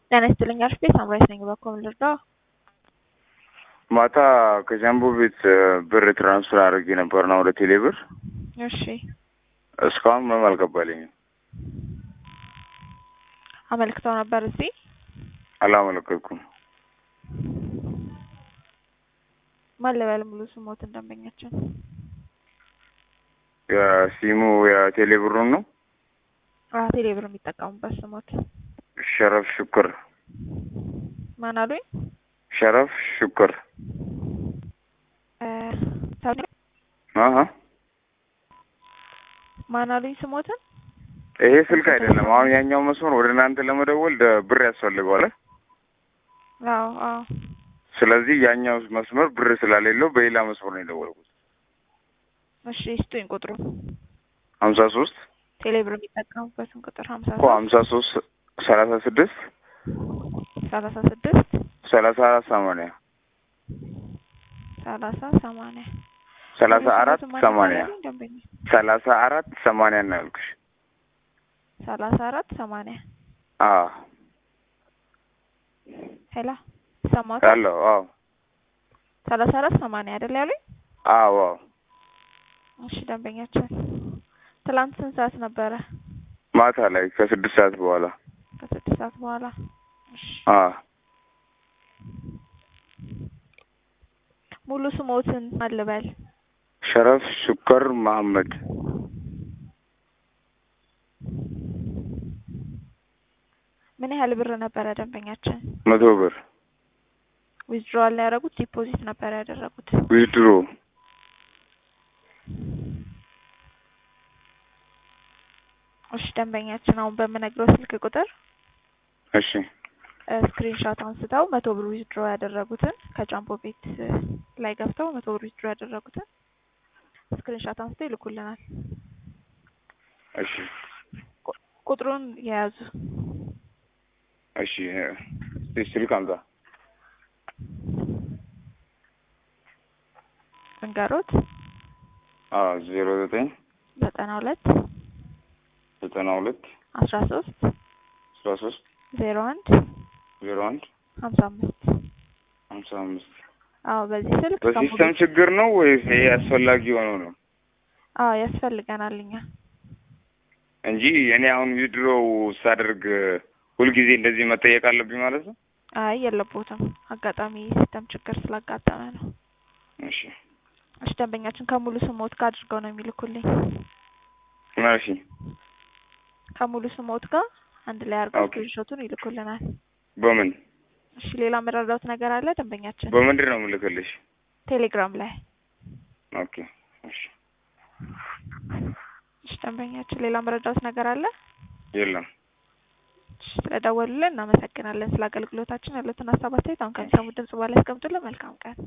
ጤና ይስጥልኝ አርፌ ሳምራይት ነኝ። በኮም ልርዳው? ማታ ከጃምቦ ቤት ብር ትራንስፈር አድርጌ ነበርና ወደ ቴሌ ብር እሺ እስካሁን ምንም አልገባልኝም። አመልክተው ነበር እዚህ አላመለከትኩም። ማን ልበል ሙሉ ስሞት እንደመኛችን የሲሙ የቴሌ ብሩን ነው። ቴሌ ብር የሚጠቀሙበት ስሞት ሸረፍ ሹክር ማን አሉኝ? ሸረፍ ሹክር አሀ ማን አሉኝ? ስሞትን ይሄ ስልክ አይደለም። አሁን ያኛው መስመር ወደ እናንተ ለመደወል ደ- ብር ያስፈልገዋል። አዎ አዎ ስለዚህ ያኛው መስመር ብር ስላሌለው በሌላ መስመር ነው የደወልኩት። እሺ ስጡኝ ቁጥሩ ሀምሳ ሶስት ቴሌ ብር የሚጠቀሙበትን ቁጥር ሀምሳ እኮ ሀምሳ ሶስት ሰላሳ ስድስት ሰላሳ ስድስት ሰላሳ አራት ሰማንያ ሰላሳ ሰማንያ ሰላሳ አራት ስሞትን ማን ሰማንያ ይባላል? ደንበኛ ሰላሳ አራት ሰማንያ ነው ያልኩሽ። ሰላሳ አራት ሰማንያ አዎ ሄላ ሰማት ያለው አዎ ሰላሳ አራት ሰማንያ አይደል ያሉኝ? አዎ አዎ እሺ ደንበኛችን ትላንት ስንት ሰዓት ነበረ? ማታ ላይ ከስድስት ሰዓት በኋላ ከስድስት ሰዓት በኋላ እሺ አዎ ሙሉ ስሞትን ማን ልበል? ሸረፍ ሹከር መሐመድ ምን ያህል ብር ነበረ ደንበኛችን? መቶ ብር ዊዝድሮዋል ነው ያደረጉት? ዲፖዚት ነበር ያደረጉት? ዊዝድሮ እሺ ደንበኛችን አሁን በምነግረው ስልክ ቁጥር እሺ ስክሪንሾት አንስተው መቶ ብር ዊዝድሮ ያደረጉትን ከጃምቦ ቤት እ፣ ላይ ገብተው መቶ ብር ዊዝድሮ ያደረጉትን ስክሪንሾት አንስተው ይልኩልናል። እሺ ቁጥሩን የያዙ እሺ እ፣ ስልክ አምጣ እንገሮት አዎ ዜሮ ዘጠኝ ዘጠና ሁለት ዘጠና ሁለት አስራ ሶስት አስራ ሶስት ዜሮ አንድ ዜሮ አንድ ሀምሳ አምስት ሀምሳ አምስት አዎ በዚህ ስልክ በሲስተም ከሙሉ- ችግር ነው ወይስ ይሄ አስፈላጊ ሆኖ ነው አዎ ያስፈልገናል እኛ እንጂ እኔ አሁን ዊድሮ ሳደርግ ሁልጊዜ እንደዚህ መጠየቅ አለብኝ ማለት ነው? አይ የለቦትም አጋጣሚ ሲስተም ችግር ስላጋጠመ ነው። እሺ እሺ ደንበኛችን ከሙሉ ስሞት ጋር አድርገው ነው የሚልኩልኝ። መርሲ ከሙሉ ስሞት ጋር አንድ ላይ አድርገው ኦኬ። ስክሪንሾቱን ይልኩልናል። በምን እሺ ሌላ መረዳት ነገር አለ ደንበኛችን? በምንድን ነው የምልክልሽ? ቴሌግራም ላይ ኦኬ እሺ እሺ ደንበኛችን ሌላ መረዳት ነገር አለ? የለም እሺ ስለደወሉልን እናመሰግናለን። ስለ አገልግሎታችን ያሉትን ሀሳብ አስተያየት አሁን ከሚሰሙት ድምጽ በኋላ ያስቀምጡልን። መልካም ቀን